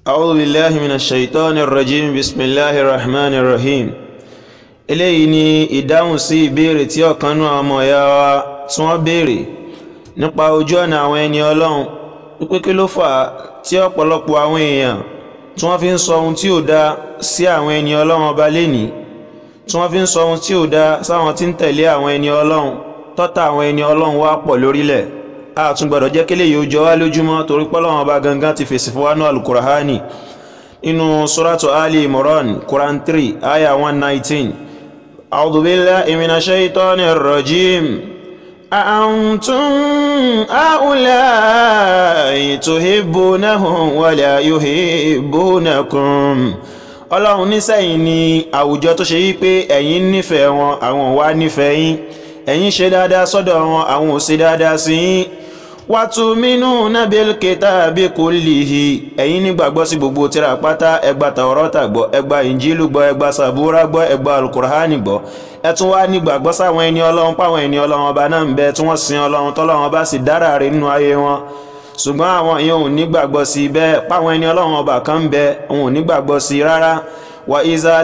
أعوذ بالله من الشيطان الرجيم بسم الله الرحمن الرحيم eléyìí ni ìdáhùn sí ìbéèrè tí ọ̀kan nú àwọn ọmọ ìyá wa tí wọ́n béèrè nípa ojú ọ̀nà àwọn ẹni ọlọ́run wípé kí ló fà á tí ọ̀pọ̀lọpọ̀ àwọn èèyàn tí wọ́n fi ń sọ ohun tí ò dáa sí àwọn ẹni ọlọ́run ọba lénìí tí wọ́n fi ń sọ ohun tí ò dáa sáwọn tí ń tẹ̀lé àwọn ẹni ọlọ́run tọ́ta àwọn ẹni ọlọ́run wá pọ̀ lórílẹ̀ a tún gbọ́dọ̀ jẹ́ kílè yóò jọ wá lójúmọ́ torí pọ́lọ́wọ́n ọba gangan ti fèsì fún wa ní alukurahani inú suratu ali imran quran 3 aya 119 a'udhu billahi minash shaitanir rajim أأنتم هؤلاء تحبونهم ولا يحبونكم ọlọ́run nísẹ̀yìn ni àwùjọ tó ṣe wípé ẹ̀yin nífẹ̀ẹ́ wọn àwọn wá nífẹ̀ẹ́ yín ẹ̀yin ṣe dáadáa sọ́dọ̀ wọn àwọn ò ṣe dáadáa sí yín watuminuna bil kitabi kullihi ẹ̀yin nígbàgbọ́ sí gbogbo tírà pátá ẹgbà Taurata gbọ́ ẹgbà Injilu gbọ́ ẹgbà Sabura gbọ́ ẹgbà alukurhani gbọ́ ẹ tún wá nígbàgbọ́ sáwọn ẹni ọlọ́run páwọn ẹni ọlọ́run ọba náà ń bẹ tí wọ́n sin ọlọ́run tọ́lọ́run ọba sì dára rẹ̀ nínú ayé wọn ṣùgbọ́n àwọn èèyàn ò nígbàgbọ́ sí bẹ́ẹ̀ páwọn ẹni ọlọ́run ọba kan ń bẹ òun ò nígbàgbọ́ sí rárá wà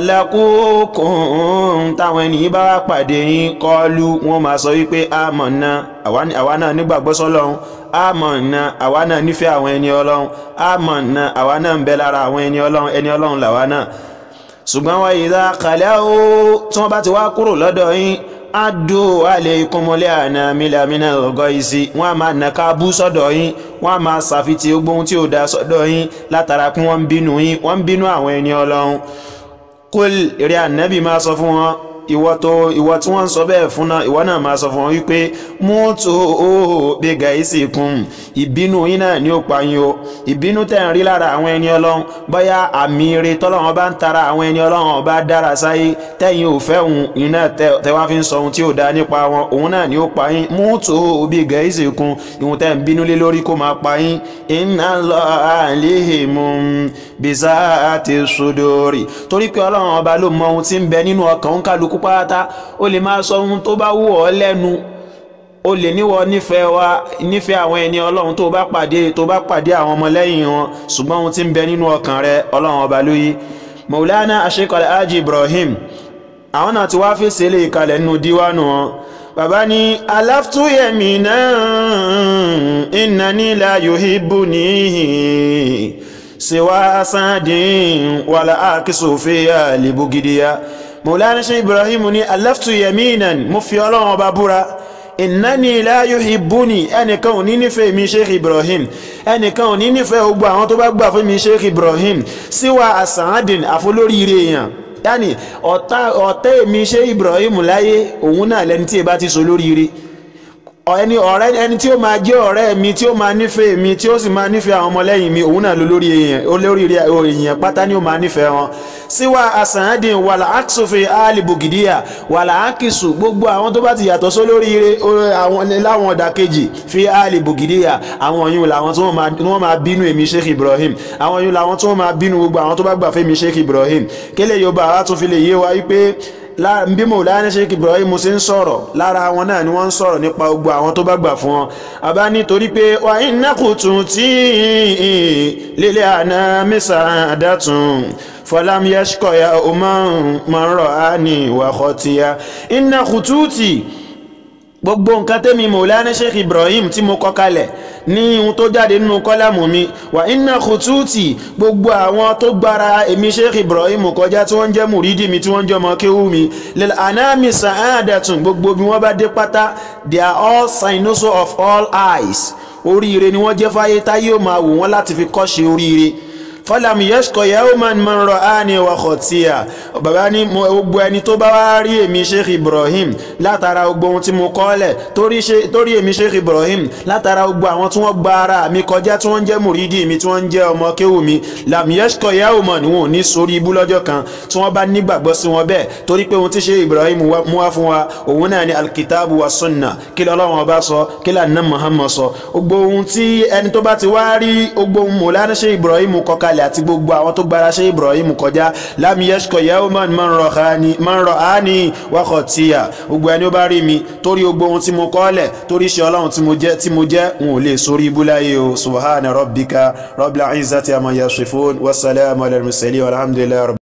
ìzàlákùnkùn táwọn ẹni bá wá pàdé yín kọlu wọn máa sọ wípé àmọ̀nà àwa náà nígbàgbọ́ sọ́lọ́run àmọ̀nà àwa náà nífẹ̀ẹ́ àwọn ẹni ọlọ́run àmọ̀nà àwa náà ń bẹ lára àwọn ẹni ọlọ́run ẹni ọlọ́run làwa náà ṣùgbọ́n wà ìzà kàlẹ́ o tí wọ́n bá ti wá kúrò lọ́dọ̀ yín adu aleikumule ana milamina ọgọ isi wọn a máa nàka bú sọ́dọ̀ yín wọn a máa ṣàfitì ogbóhun tí ò dá sọ́dọ̀ yín látara pé wọn ń bínú yín wọn ń bínú àwọn ẹni Ọlọ́run kul eré ànábì máa sọ fún wọn ìwọ tó ìwọ tí wọ́n ń sọ bẹ́ẹ̀ fún náà ìwọ náà máa sọ fún wọn wípé mútu óò bí gàísì kún ìbínú yín náà ní ó pa yín o ìbínú tẹ̀ ń rí lára àwọn ẹni ọlọ́run bóyá àmì ire tọ́lọ́run bá ń tara àwọn ẹni ọlọ́run ọba dára sáyé tẹ̀yìn ò fẹ́ òun yín náà tẹ́ wá fi ń sọ ohun tí ò dá nípa wọn òun náà ní ó pa yín mútu óò bí gàísì kún ìhun tẹ́ ń bínú lé lórí kó máa pa yín iná lọ àléhìmù bìsà àti sódòrì torí pé ọlọ́run ọba ló mọ ohun tí ń bẹ nínú ọkàn ń kálukú pátá ó lè máa sọ ohun tó bá wù ọ́ lẹ́nu ó lè níwọ nífẹ̀ẹ́ wa nífẹ̀ẹ́ àwọn ẹni ọlọ́run tó bá pàdé tó bá pàdé àwọn ọmọlẹ́yìn wọn ṣùgbọ́n ohun tí ń bẹ nínú ọkàn rẹ ọlọ́run ọba ló yí Maulana Ashekal Haji Ibrahim àwọn náà ti wá fèsì lè kalẹ̀ nínú díwánu wọn bàbá ní aláftúyẹ̀mí náà innani la yuhibbuni siwa sadin wala akisu fiya libugidiya Maulana Sheikh Ibrahim ní alaftu yaminan mo fi Ọlọ́run ọba búra innani la yuhibbuni ẹnìkan ò ní nífẹ̀ẹ́ mi Sheikh Ibrahim ẹnìkan ò ní nífẹ̀ẹ́ gbogbo àwọn tó bá gbà fún mi Sheikh Ibrahim síwá asaadin àfolóríire èèyàn yáni ọ̀tá èmi Sheikh Ibrahim láyé òun náà lẹni tí ẹ bá ti so lóríire ẹni ọ̀rẹ́ ẹni tí ó máa jẹ́ ọ̀rẹ́ mi tí ó máa nífẹ̀ẹ́ mi tí ó sì máa nífẹ̀ẹ́ àwọn ọmọlẹ́yìn mi òun náà ló lórí èèyàn olórí èèyàn pátá ni ó máa nífẹ̀ẹ́ wọn síwá àsàndín wàlà àkìsòfin àlìbògìdíyà wàlà àkìsù gbogbo àwọn tó bá ti yàtọ̀ só lórí àwọn láwọn ọ̀dà kejì fi àlìbògìdíyà àwọn yìí làwọn tí wọ́n máa bínú èmi Sheikh Ibrahim àwọn yìí làwọn tí wọ́n máa bínú gbogbo àwọn tó bá gbà fẹ́ mi Sheikh Ibrahim kélé yorùbá wa tún fi lè yé wa wípé bí Mawlana Sheikh Ibrahim ṣe ń sọ̀rọ̀ lára wọn náà ni wọ́n ń sọ̀rọ̀ nípa gbogbo àwọn tó bá gbà fún wọn àbá nítorí pé wà iná kùtùn tí lílé àná mísà dátùn fọlám yẹ́ṣkọ̀yà ọmọ mọ̀rọ̀ á ní ìwàkọ̀ tíya iná kùtùtì gbogbo nǹkan tẹ́mi Mawlana Sheikh Ibrahim tí mo kọ kalẹ̀ ní ohun tó jáde nínú kọ́lámù mi wà iná kùtùtì gbogbo àwọn tó gbára èmi Sheikh Ibrahim kọjá tí wọ́n jẹ́ mùrídì mi tí wọ́n jẹ́ ọmọ kéwú mi lil anami sa'adatun gbogbo bí wọ́n bá dé pátá they are all sinuso of all eyes oríire ni wọ́n jẹ́ fáyé táyé ò máa wò wọ́n láti fi kọ́ ṣe oríire fọlàm yẹ́sùkọ̀ yawman man ra'ani wa khatiya bàbá ní gbogbo ẹni tó bá wá rí èmi Sheikh Ibrahim látara gbogbo ohun tí mo kọ́lẹ̀ torí èmi Sheikh Ibrahim látara gbogbo àwọn tí wọ́n gba ara mi kọjá tí wọ́n jẹ́ mùrídì mi tí wọ́n jẹ́ ọmọ kéwù mi lam yẹ́sùkọ̀ yawman wọn ò ní sórí ibú lọ́jọ́ kan tí wọ́n bá nígbàgbọ́ sí wọn bẹ́ẹ̀ torí pé ohun tí Sheikh Ibrahim mú wá fún wa òun náà ni alkitabu wa sunna kí lọ́lọ́wọ́n ọba sọ kí lànà Muhammad sọ gbogbo ohun tí ẹni tó bá ti wá rí gbogbo ohun Mawlana Sheikh Ibrahim kọ́ka kalẹ̀ kalẹ̀ àti gbogbo àwọn tó gbára ṣe Ibrahim kọjá lam yashqa yawman man ra'ani wa khatiya gbogbo ẹni ó bá rí mi torí gbogbo ohun tí mo kọ́lẹ̀ torí ṣe ọlọ́run tí mo jẹ́ tí mo jẹ́ n ò lè sórí ibú láyé o subhana rabbika rabbil izzati amma yasifun wassalamu ala al-mursalin walhamdulillahi